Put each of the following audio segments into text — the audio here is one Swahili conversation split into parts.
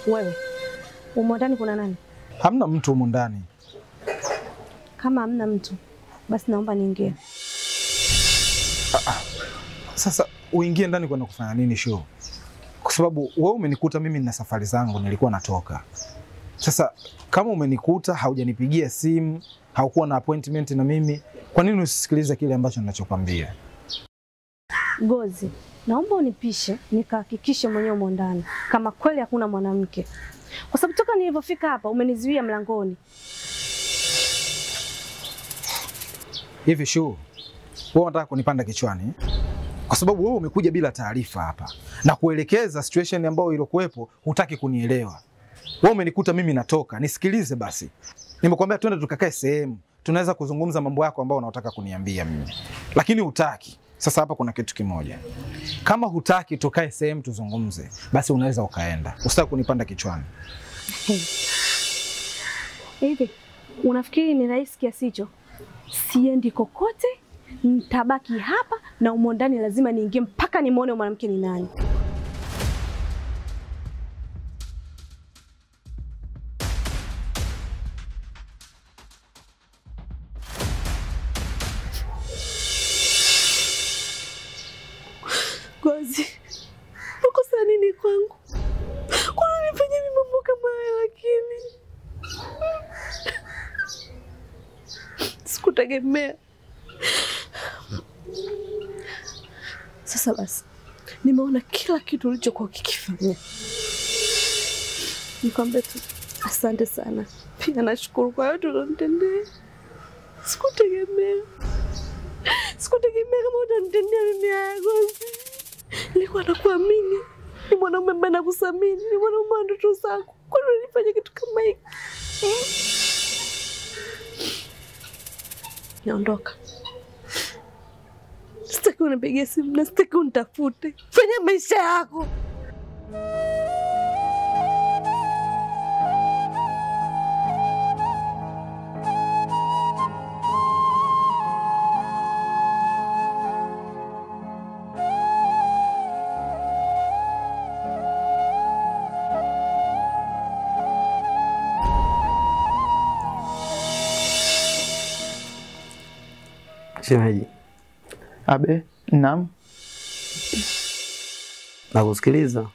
Wewe umo ndani kuna nani? Hamna mtu humu ndani. Kama hamna mtu, basi naomba niingie. Sasa uingie ndani kwenda kufanya nini show? Kwa sababu wewe umenikuta mimi nina safari zangu, nilikuwa natoka. Sasa kama umenikuta haujanipigia simu, haukuwa na appointment na mimi, kwa nini usisikilize kile ambacho ninachokwambia? Gozi, naomba unipishe nikahakikishe mwenyewe umo ndani kama kweli hakuna mwanamke, kwa sababu toka nilivyofika hapa umenizuia mlangoni. Hivi show, wewe unataka kunipanda kichwani? Kwa sababu wewe umekuja bila taarifa hapa na kuelekeza situation ambayo ilikuwepo, hutaki kunielewa. Wewe umenikuta mimi natoka, nisikilize basi. Nimekwambia twende tukakae sehemu, tunaweza kuzungumza mambo yako ambayo unataka kuniambia mimi, lakini hutaki. Sasa hapa kuna kitu kimoja, kama hutaki tukae sehemu tuzungumze, basi unaweza ukaenda, usitaki kunipanda kichwani. Hivi unafikiri ni rahisi kiasi hicho? Siendi kokote, nitabaki hapa na umo ndani, lazima niingie mpaka nimwone mwanamke ni nani. Gozi, ukosa nini kwangu? Kwani unifanya mimi mambo kama haya? Lakini sikutegemea. Sasa basi, nimeona kila kitu ulichokuwa ukikifanya. Nikwambie tu asante sana, pia nashukuru kwa yote ulionitendea. Sikutegemea, sikutegemea kama utanitendea mimi haya Gozi. Nilikuwa nakuamini, ni mwanaume ambaye nakusamini, ni mwanaume wa ndoto zako. Kwani unanifanya kitu kama hiki? Hmm? Naondoka, sitaki unipigie simu na sitaki unitafute. Fanya maisha yako. Shemeji, Abe, naam. nakusikiliza.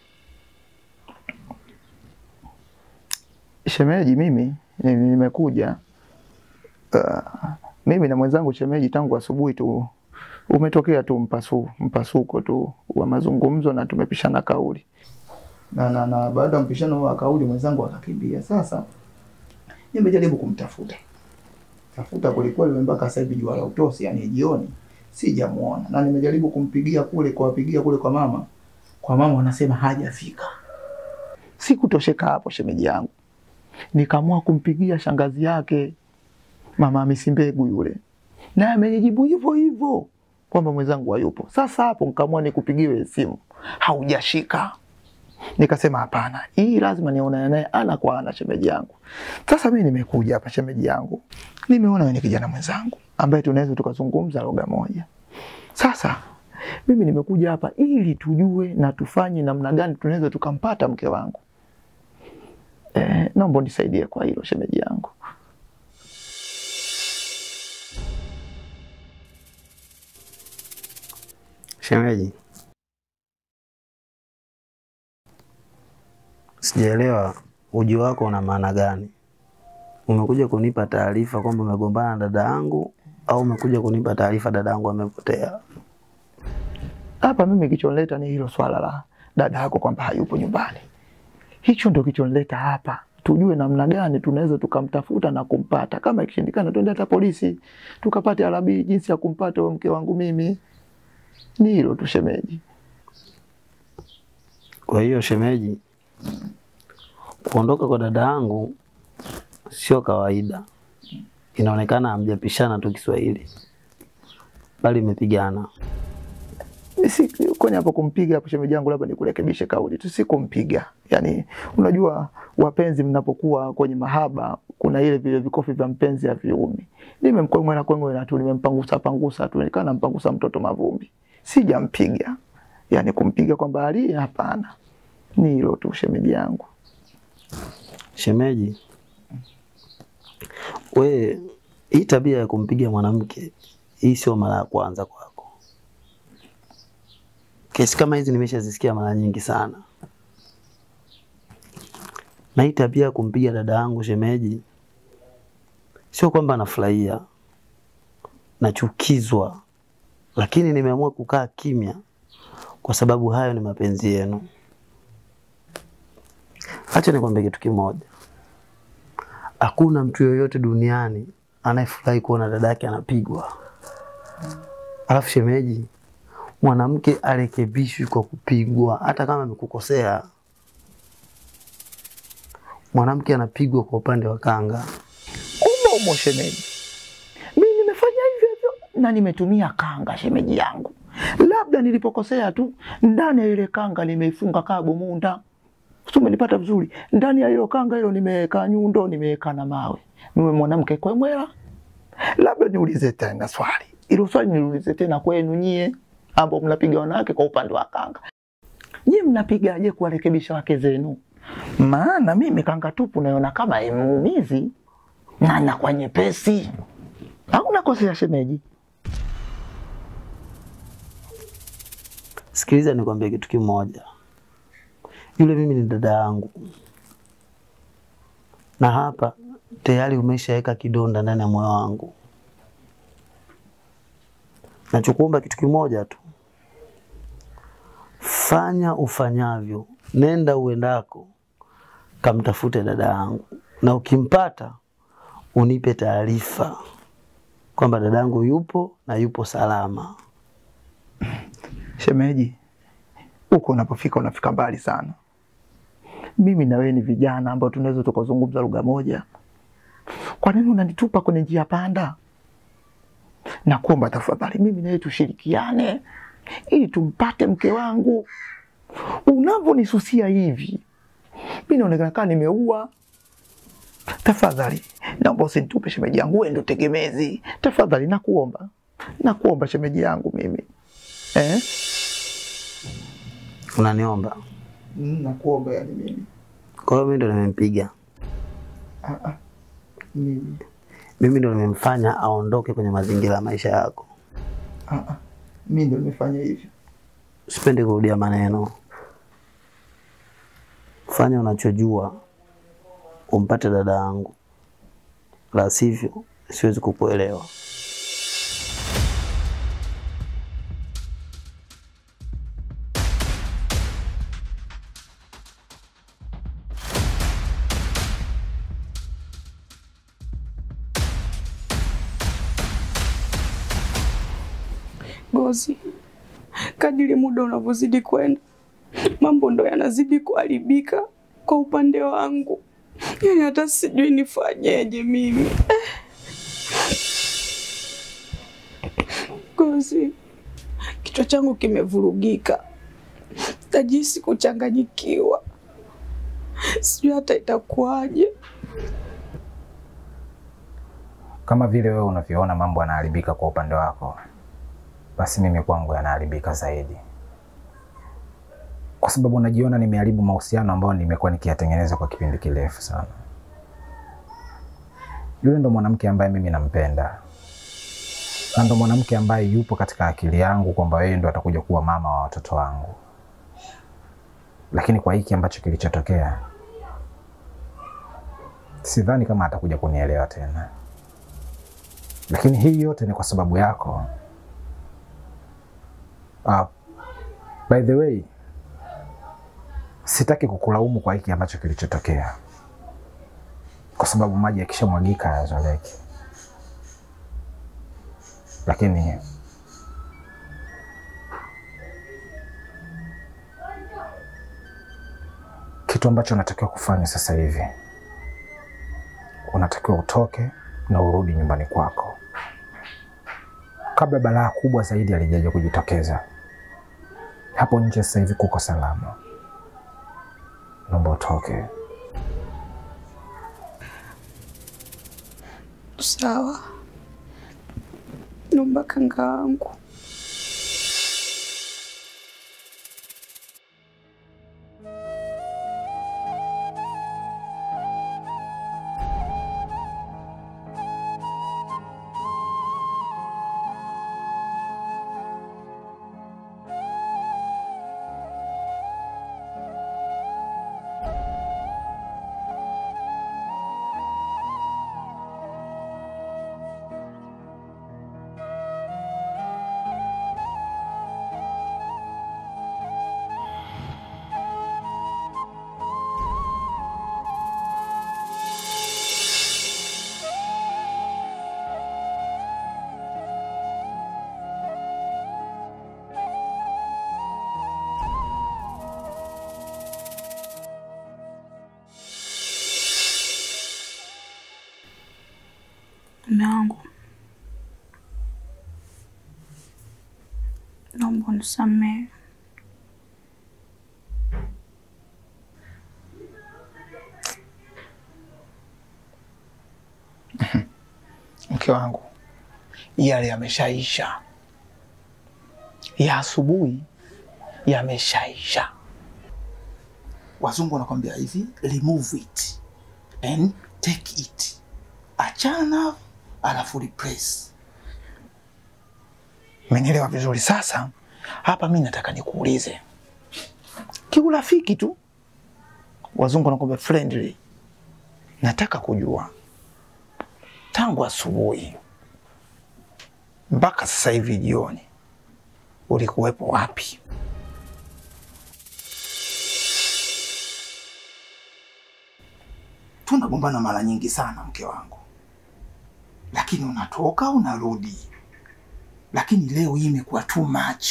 Shemeji, mimi ni- nimekuja uh, mimi na mwenzangu shemeji, tangu asubuhi tu umetokea tu mpasu, mpasuko tu wa mazungumzo na tumepishana kauli na, na, na baada ya mpishano wa kauli mwenzangu akakimbia. Sasa nimejaribu kumtafuta tafuta kwelikweli, mpaka sasa hivi jua la utosi, yani jioni, sijamuona na nimejaribu kumpigia kule kuwapigia kule kwa mama, kwa mama wanasema hajafika. Sikutosheka hapo shemeji yangu, nikaamua kumpigia shangazi yake mama Hamisi Mbegu yule, naye amenijibu hivyo hivyo kwamba mwenzangu hayupo. Sasa hapo nikaamua nikupigiwe simu, haujashika. Nikasema hapana, hii lazima nionane naye ana kwa ana, shemeji yangu. Sasa mimi nimekuja hapa shemeji yangu, nimeona wewe ni kijana mwenzangu ambaye tunaweza tukazungumza lugha moja. Sasa mimi nimekuja hapa ili tujue na tufanye namna gani tunaweza tukampata mke wangu. Eh, naomba unisaidie kwa hilo shemeji yangu. Shemeji, sijaelewa ujio wako una maana gani? Umekuja kunipa taarifa kwamba umegombana na dada yangu au umekuja kunipa taarifa dada yangu amepotea? Hapa mimi kichonileta ni hilo swala la dada yako kwamba hayupo nyumbani. Hicho ndio kichonileta hapa, tujue namna gani tunaweza tukamtafuta na kumpata. Kama ikishindikana, twende hata polisi tukapate alabi jinsi ya kumpata huyo mke wangu mimi. Ni hilo tu shemeji. Kwa hiyo shemeji, kuondoka kwa dada yangu sio kawaida. Inaonekana hamjapishana tu Kiswahili, bali mmepigana. si kwenye hapo kumpiga hapo shemeji yangu, labda nikurekebishe kauli tu, si kumpiga. Yani unajua wapenzi mnapokuwa kwenye mahaba, kuna ile vile vikofi vya mpenzi haviumi. Nimemkwengwe na kwengwe na tu, nimempangusa pangusa tu, nikaa nampangusa mtoto mavumbi, sijampiga. Yani kumpiga kwamba ali, hapana. Ni hilo tu shemeji yangu. Shemeji, we hii tabia ya kumpiga mwanamke hii sio mara ya kwanza kwako. Kesi kama hizi nimeshazisikia mara nyingi sana, na hii tabia ya kumpiga dada yangu shemeji, sio kwamba nafurahia, nachukizwa, lakini nimeamua kukaa kimya kwa sababu hayo ni mapenzi yenu. Acha nikwambie kitu kimoja, hakuna mtu yoyote duniani anayefurahi kuona dada yake anapigwa. Alafu shemeji, mwanamke arekebishwi kwa kupigwa, hata kama amekukosea. Mwanamke anapigwa kwa upande wa kanga. umo umo shemeji. Mimi nimefanya hivyo hivyo na nimetumia kanga shemeji yangu, labda nilipokosea tu, ndani ya ile kanga nimeifunga kaa bomunda, si umenipata vizuri? Ndani ya hilo kanga hilo nimeweka nyundo, nimeweka na mawe. Mimi mwanamke kwemwela. Labda niulize tena swali, ilo swali niulize tena kwenu nyie ambao mnapiga wanawake kwa upande wa kanga, nyie mnapigaje kuwarekebisha wake zenu? Maana mimi kanga tupu naiona kama haimuumizi na nakuwa nyepesi. Au nakosea shemeji? Sikiliza nikwambie kitu kimoja, yule mimi ni dada yangu, na hapa tayari umeshaweka kidonda ndani ya moyo wangu. Nachokuomba kitu kimoja tu, fanya ufanyavyo, nenda uendako, kamtafute dada yangu, na ukimpata unipe taarifa kwamba dada yangu yupo na yupo salama. Shemeji, huko unapofika unafika mbali sana. Mimi na wewe ni vijana ambao tunaweza tukazungumza lugha moja. Kwa nini unanitupa kwenye njia panda? Nakuomba tafadhali, mimi na wewe tushirikiane ili tumpate mke wangu. Unavyonisusia hivi, mimi naonekana kama nimeua. Tafadhali naomba usinitupe shemeji yangu, wewe ndio tegemezi. Tafadhali nakuomba, nakuomba shemeji yangu mimi eh? Unaniomba? Mm, nakuomba yani mimi. Kwa hiyo mimi ndo nimempiga, Ah, ah. Mimi. mimi ndo nimemfanya aondoke kwenye mazingira ya maisha yako. Ah, ah. Mimi ndio nimefanya hivyo. Sipendi kurudia maneno. Fanya unachojua umpate dada yangu, la sivyo siwezi kukuelewa. Gozi, kadiri muda unavyozidi kwenda, mambo ndo yanazidi kuharibika kwa upande wangu. Yani hata sijui nifanyeje mimi. Gozi, kichwa changu kimevurugika, najisi kuchanganyikiwa, sijui hata itakuwaje. Kama vile wewe unavyoona mambo yanaharibika kwa upande wako, basi mimi kwangu yanaharibika zaidi, kwa sababu najiona nimeharibu mahusiano ambayo nimekuwa nikiyatengeneza kwa kipindi kirefu sana. Yule ndo mwanamke ambaye mimi nampenda na ndo mwanamke ambaye yupo katika akili yangu kwamba yeye ndo atakuja kuwa mama wa watoto wangu, lakini kwa hiki ambacho kilichotokea, sidhani kama atakuja kunielewa tena lakini hii yote ni kwa sababu yako. Uh, by the way, sitaki kukulaumu kwa hiki ambacho kilichotokea, kwa sababu maji yakishamwagika hayazoleki, lakini kitu ambacho unatakiwa kufanya sasa hivi, unatakiwa utoke na urudi nyumbani kwako kabla balaa kubwa zaidi alijaja kujitokeza. Hapo nje sasa hivi kuko salama, naomba utoke. Sawa, naomba kanga wangu. Mume wangu, naomba unisamehe. Mke wangu, yale yameshaisha, ya asubuhi yameshaisha. Wazungu wanakwambia hivi, remove it and take it, achana alafu replace. Umenielewa vizuri? Sasa hapa mi nataka nikuulize kiurafiki tu, wazungu wanakwambia friendly, nataka kujua tangu asubuhi mpaka sasa hivi jioni ulikuwepo wapi? Tunagombana mara nyingi sana mke wangu, lakini unatoka unarudi, lakini leo hii imekuwa too much.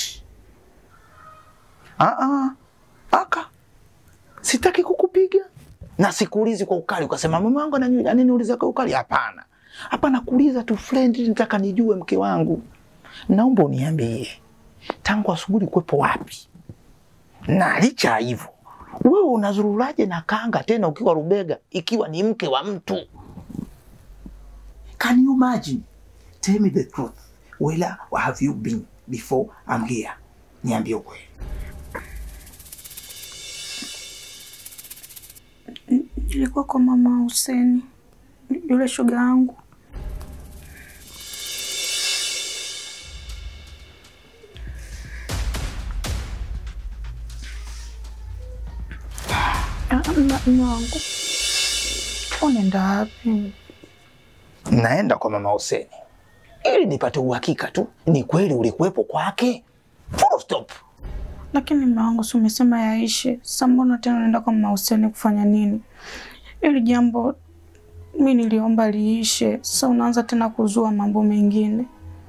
Aa, aka sitaki kukupiga na sikuulizi kwa ukali ukasema mume wangu anani- ananiuliza kwa ukali. Hapana, hapa nakuuliza tu friendly, nataka nijue mke wangu, naomba uniambie tangu asubuhi ulikuwepo wapi? Na licha ya hivyo wewe unazururaje na kanga tena ukiwa Rubega, ikiwa ni mke wa mtu? Can you imagine? Tell me the truth. Where have you been before I'm here? Niambie ukweli. Nilikuwa kwa mama Huseni, yule shoga yangu. Ah, ma- Mume wangu, unaenda wapi? naenda kwa mama Huseni ili nipate uhakika tu ni kweli ulikuwepo kwake. Full stop. Lakini mume wangu, si umesema yaishe? Sasa mbona tena unaenda kwa mama Huseni kufanya nini? Ili jambo mi niliomba liishe, sasa unaanza tena kuzua mambo mengine.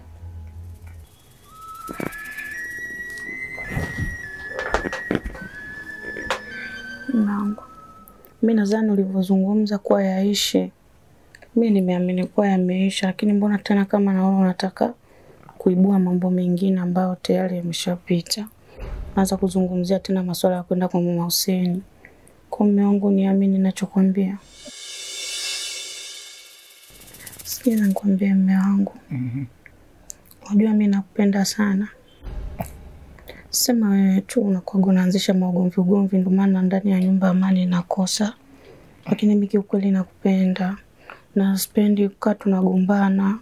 Mume wangu, mi nadhani ulivyozungumza kuwa yaishe, mi nimeamini kuwa yameisha, lakini mbona tena kama naona unataka kuibua mambo mengine ambayo tayari yameshapita anza kuzungumzia tena masuala ya kwenda kwa mama Huseni. Kwa mume wangu, niamini ninachokwambia. Sikiza nikwambie, mume wangu, unajua mi nakupenda sana. Sema wewe tu unakuwaga unaanzisha maugomvi ugomvi, ndio maana ndani ya nyumba amani inakosa, lakini mi kiukweli nakupenda na sipendi kukaa tunagombana.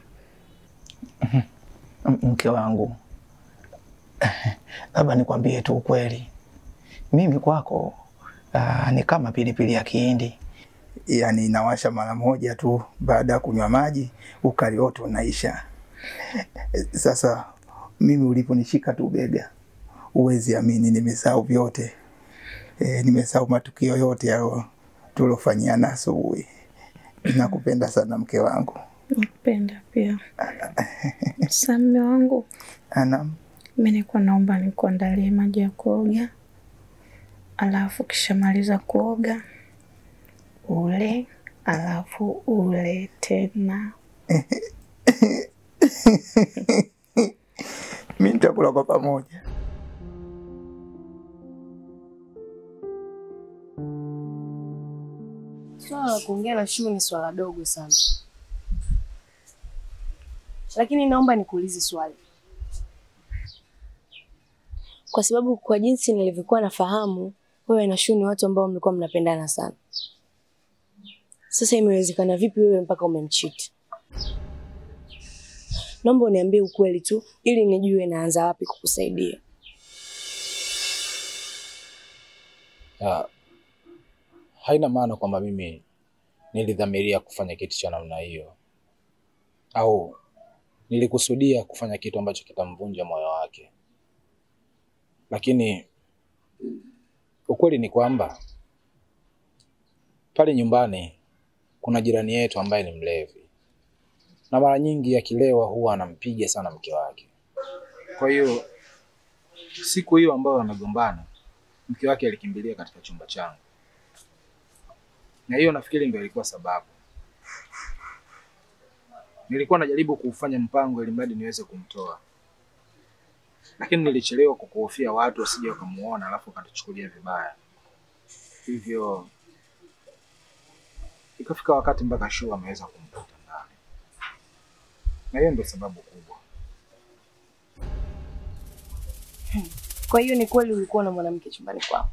M- Mke wangu, labda nikwambie tu ukweli, mimi kwako aa, ni kama pilipili ya kihindi, yaani inawasha mara moja tu, baada ya kunywa maji ukali wote unaisha. Sasa mimi uliponishika tu bega, huwezi amini, nimesahau vyote e, nimesahau matukio yote yao tulofanyiana asubuhi. Nakupenda sana mke wangu. Nakupenda pia. Sasa mume wangu, Anam. mi nilikuwa naomba nikuandalie maji ya kuoga, alafu kishamaliza kuoga ule, alafu ule tena. mi nitakula kwa pamoja. Swala la kuongea na Shuu ni swala dogo sana, lakini naomba nikuulize swali, kwa sababu kwa jinsi nilivyokuwa nafahamu, wewe na Shuu ni watu ambao mlikuwa mnapendana sana. Sasa imewezekana vipi wewe mpaka umemchiti? Naomba uniambie ukweli tu, ili nijue naanza wapi kukusaidia. Ah, haina maana kwamba mimi nilidhamiria kufanya kitu cha namna hiyo au nilikusudia kufanya kitu ambacho kitamvunja moyo wake, lakini ukweli ni kwamba pale nyumbani kuna jirani yetu ambaye ni mlevi, na mara nyingi akilewa huwa anampiga sana mke wake. Kwa hiyo siku hiyo ambayo wamegombana, mke wake alikimbilia katika chumba changu, na hiyo nafikiri ndio ilikuwa sababu. Nilikuwa najaribu kuufanya mpango ili mradi niweze kumtoa, lakini nilichelewa kwa kuhofia watu wasije wakamuona alafu wakatuchukulia vibaya, hivyo ikafika wakati mpaka Shuu ameweza kumkuta ndani, na hiyo ndio sababu kubwa. Kwa hiyo ni kweli ulikuwa na mwanamke chumbani kwako?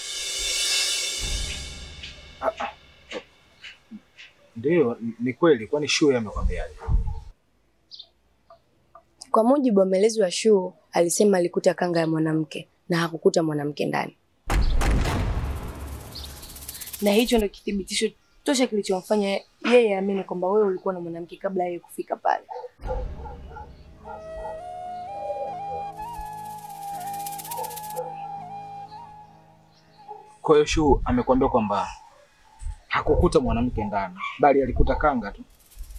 Ah, ah. Ndiyo, ni kweli. Kwani Shuu yeye amekwambiaje? Kwa mujibu wa maelezo ya Shuu, alisema alikuta kanga ya mwanamke na hakukuta mwanamke ndani, na hicho ndio kithibitisho tosha kilichomfanya yeye aamini kwamba wewe ulikuwa na mwanamke kabla yeye kufika pale. Kwa hiyo Shuu amekwambia kwamba hakukuta mwanamke ndani, bali alikuta kanga tu.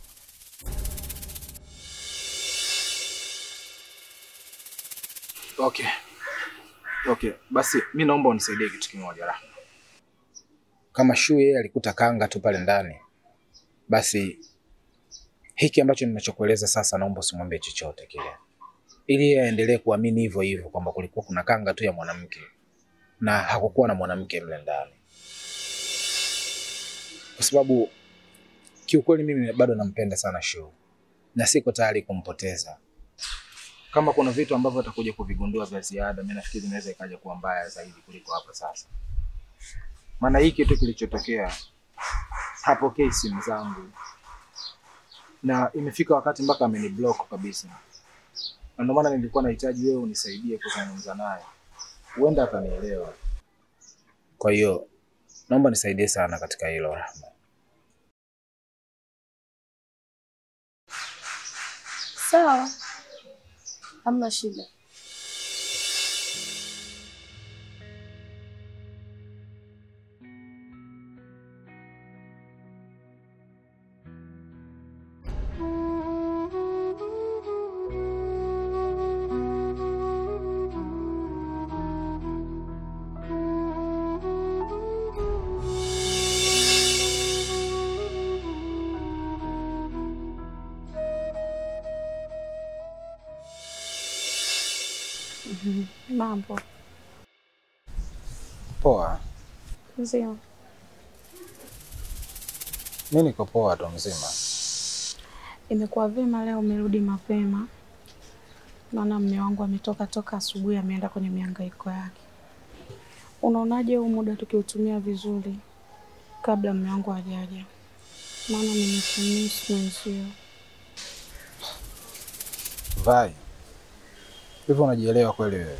Okay. Okay, basi mi naomba unisaidie kitu kimoja Rahma. Kama Shuu yeye alikuta kanga tu pale ndani, basi hiki ambacho ninachokueleza sasa, naomba usimwambie chochote kile, ili yeye aendelee kuamini hivyo hivyo kwamba kulikuwa kuna kanga tu ya mwanamke na hakukuwa na mwanamke mle ndani, kwa sababu kiukweli mimi bado nampenda sana Shuu na siko tayari kumpoteza. Kama kuna vitu ambavyo atakuja kuvigundua vya ziada, mimi nafikiri inaweza ikaja kuwa mbaya zaidi kuliko hapa sasa. Maana hii kitu kilichotokea, hapokei simu zangu na imefika wakati mpaka ameniblock kabisa, na ndio maana nilikuwa nahitaji wewe unisaidie kuzungumza naye, huenda atanielewa. Kwa hiyo naomba nisaidie sana katika hilo Rahma. Sawa, hamna shida. Mambo Poa, nzima. mi niko poa tu mzima. Imekuwa vyema leo umerudi mapema. Naona mme wangu ametoka toka asubuhi, ameenda kwenye mihangaiko yake. Unaonaje huu muda tukiutumia vizuri kabla mme wangu hajaja? Maana nimekumisi mwenzio. Vai, hivyo unajielewa kweli wewe?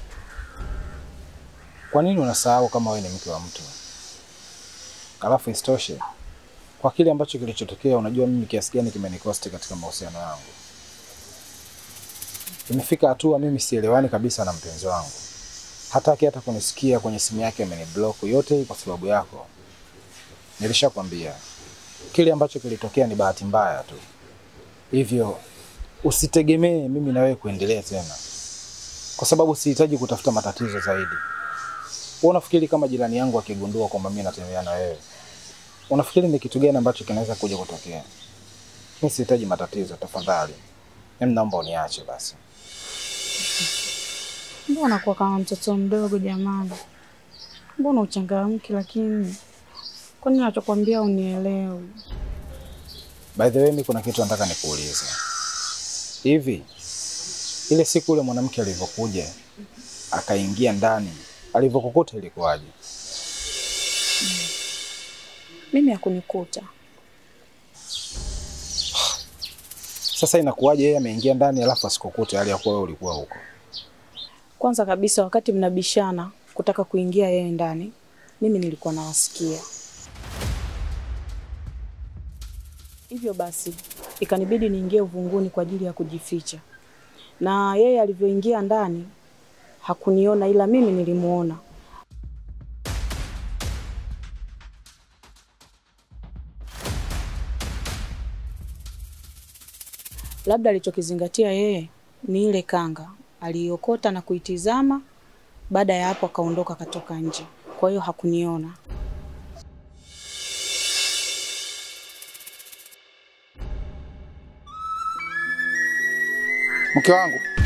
Kwa nini unasahau kama wewe ni mke wa mtu? Alafu isitoshe, kwa kile ambacho kilichotokea, unajua mimi kiasi gani kimenikosti katika mahusiano yangu. Imefika hatua mimi sielewani kabisa na mpenzi wangu, hataki hata kunisikia kwenye simu yake, ameniblock. Yote hii kwa sababu yako. Nilishakwambia kile ambacho kilitokea ni bahati mbaya tu, hivyo usitegemee mimi na wewe kuendelea tena, kwa sababu sihitaji kutafuta matatizo zaidi. Wewe unafikiri kama jirani yangu akigundua kwamba mimi natembea na wewe, unafikiri ni kitu gani ambacho kinaweza kuja kutokea? Mimi sihitaji matatizo, tafadhali. Mimi naomba uniache basi. Mbona unakuwa kama mtoto mdogo jamani? Mbona uchangamki? Lakini kwa nini nachokwambia unielewi? By the way, mimi kuna kitu nataka nikuulize. Hivi ile siku ule mwanamke alivyokuja akaingia ndani, alivyokukuta ilikuwaje? Mimi hakunikuta. Sasa inakuwaje yeye ameingia ndani alafu asikukute hali ya kuwa wewe ulikuwa huko? Kwanza kabisa, wakati mnabishana kutaka kuingia yeye ndani, mimi nilikuwa nawasikia. Hivyo basi ikanibidi niingie uvunguni kwa ajili ya kujificha, na yeye alivyoingia ndani hakuniona, ila mimi nilimuona. Labda alichokizingatia yeye ni ile kanga aliiokota na kuitizama. Baada ya hapo akaondoka akatoka nje, kwa hiyo hakuniona. Mke wangu,